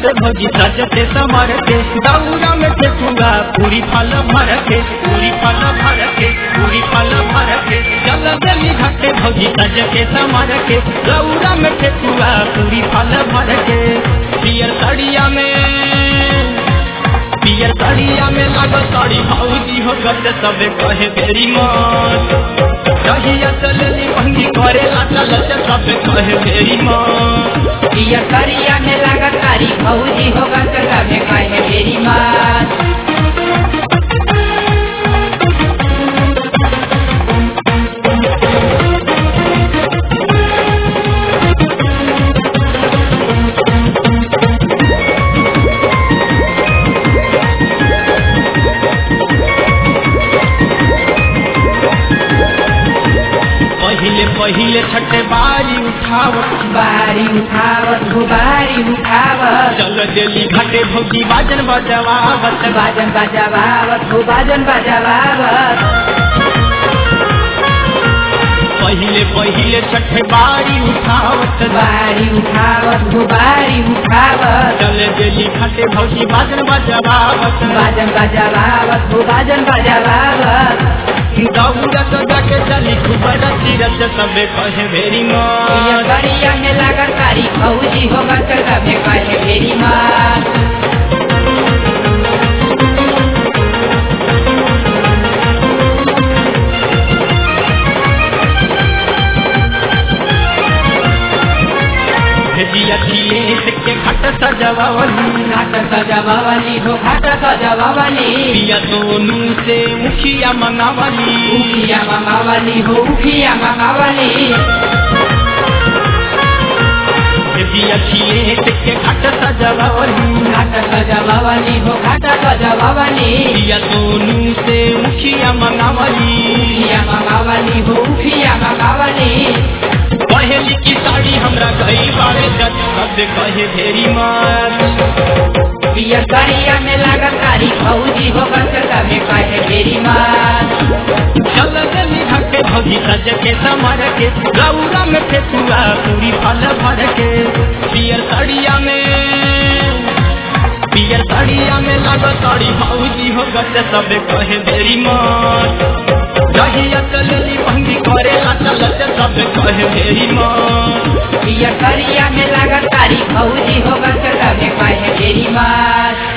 घाटे भौजी सजते समर के दौरा में ठेकुआ पूरी फल भर के पूरी फल भर के पूरी फल भर के चल गली घाटे भौजी सजते समर के दौरा में ठेकुआ पूरी फल भर के पियर सड़िया में पियर सड़िया में लागल साड़ी भौजी हो गट सबे कहे बेरी मत रहिया चलली भंगी करे लाचा लचा सबे कहे बेरी मत पिया करिया में लागत तारी भौजी होगा चला में कहे मेरी माँ पहिले पहिले छठे बारी उठावत बारी उठावत गुबारी उठावत चल देली घाटे भौजी बाजन बजवावत बाजन बजावावत हो बाजन बजावावत पहिले पहिले छठे बारी उठावत बारी उठावत गुबारी उठावत चल देली घाटे भौजी बाजन बजवावत बाजन बजावावत हो बाजन बजावावत दौड़ा तो जाके चली खूब रची रच सबे कहे भेरी पिया माँ करिया में लागत तारी भौजी होगा चला में कहे मेरी माँ भेजिया खिले के घाट सजवावली घाट सजावावली हो घाट सजावावली पिया सोनू से मुखिया मंगावली उखिया मंगावली हो उखिया मंगावली भेजिया खिले के घाट सजवावली घाट सजावावली हो घाट सजावावली पिया सोनू से मुखिया मंगावली उखिया मंगावली हो उखिया मंगावली पहली की साड़ी हमरा गई बारे जज सब कहे भेरी मात पिया करिया में लागत तारी भौजी हो गसका में कहे मेरी माँ चल गली घाटे भौजी सज के समर के गौरा में ठेकुआ पूरी फल भर के पियर साड़िया में पियर साड़िया में लागत साड़ी भौजी हो गट सब कहे भेरी मात रहिया चलली भंगी करे लाचा लचा सब कहे भेरी मात पिया करिया में लागत तारी भौजी हो गसका में कहे मेरी माँ